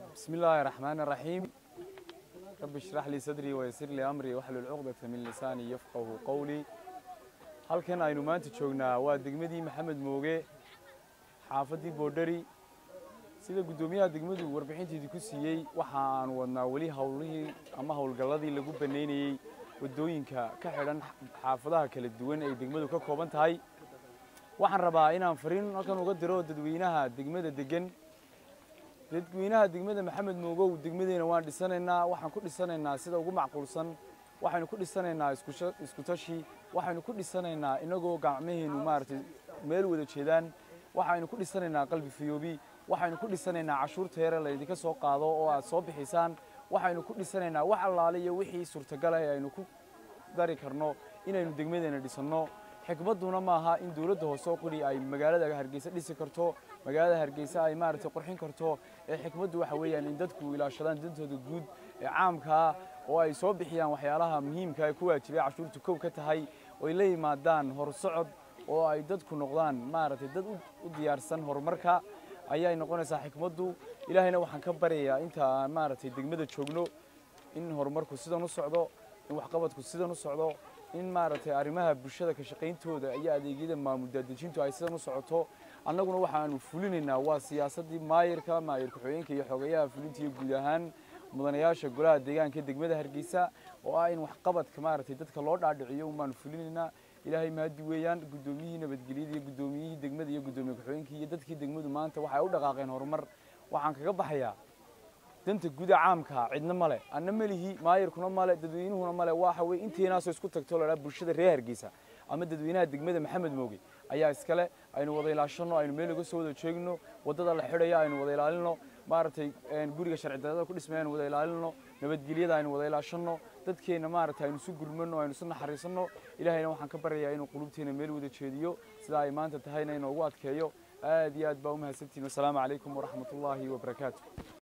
بسم الله الرحمن الرحيم رب اشرح لي صدري ويسر لي أمري واحلل عقدة من لساني يفقه قولي halkan aynu maanta joognaa waa degmadii maxamed mooge xaafadii boodhari sida guddoomiyaha degmadu warbixinteedii ku siiyey waxa aan wadnaa weli howlihii ama howlgalladii lagu banaynayey waddooyinka ka xidhan xaafadaha kala duwan ay degmadu ka kooban tahay waxaan rabaa inaan fariin halkan uga diro dadweynaha degmada degan dadweynaha degmada maxamed moogow degmadeena waan dhisanaynaa waxaan ku dhisanaynaa sida ugu macquulsan waxaynu ku dhisanaynaa isku tashi waxaynu ku dhisanaynaa inagoo gacmaheennu maaragtay meel wada jeedaan waxaynu ku dhisanaynaa qalbi fiyoobi waxaynu ku dhisanaynaa cashuurta yare laydinka soo qaado oo aad soo bixisaan waxaynu ku dhisanaynaa wax allaale iyo wixii suurtagal ah ee aynu ku dari karno inaynu degmadeena dhisanno xikmadduna maaha in dowladda hoose oo quri ay magaalada hargeysa dhisi karto magaalada hargeysa ay maaragtay qurxin karto ee xikmaddu waxa weeyaan in dadku ilaashadaan dantooda guud ee caamkaa oo ay soo bixiyaan waxyaalaha muhiimka ee ku waajibay cashuurtu kow ka tahay oo ay la yimaadaan horsocod oo ay dadku noqdaan maaragtay dad u diyaarsan horumarka ayay noqonaysaa xikmaddu ilaahayna waxaan ka baryayaa inta aan maaragtay degmada joogno in horumarku sidan u socdo in waxqabadku sidan u socdo in maaragtay arrimaha bulshada ka shaqayntooda iyo adeegyada maamul daadejintu ay sidan u socoto annaguna waxaanu fulinaynaa waa siyaasaddii maayirka maayir ku-xigeenka iyo xogeyaha fulinta iyo guud ahaan mudanayaasha golaha deegaanka degmada hargeysa oo ah in waxqabadka maaragtay dadka loo dhaadhiciyo unbaanu fulinaynaa ilaahay mahadi weeyaan guddoomiyihii nabadgelyada iyo guddoomiyihii degmada iyo guddoomiye ku-xigeenkii iyo dadkii degmadu maanta waxay u dhaqaaqeen horumar waxaan kaga baxayaa danta guda caamka cidna male anna melihi maayirkuna male dadweynuhuna male waxa weye inteenaasoo isku tagto la dhaha bulshada reer hargeysa ama dadweynaha degmada maxamed mooge ayaa iskale aynu wada ilaashano aynu meel uga soo wada jeegno waddada la xidhaya aynu wada ilaalino maaragtay guriga sharci darrada ku dhismay aynu wada ilaalino nabadgelyada aynu wada ilaashano dadkeenna maaragtay aynu isu gurmano aynu isu naxariisano ilaahayna waxaan ka baryayaa inuu qulubteena meel wada jeediyo sidaa ay maanta tahayna inoogu adkeeyo aad iyo aad baa u mahadsantihin wasalaamu calaykum waraxmatullaahi wabarakaatu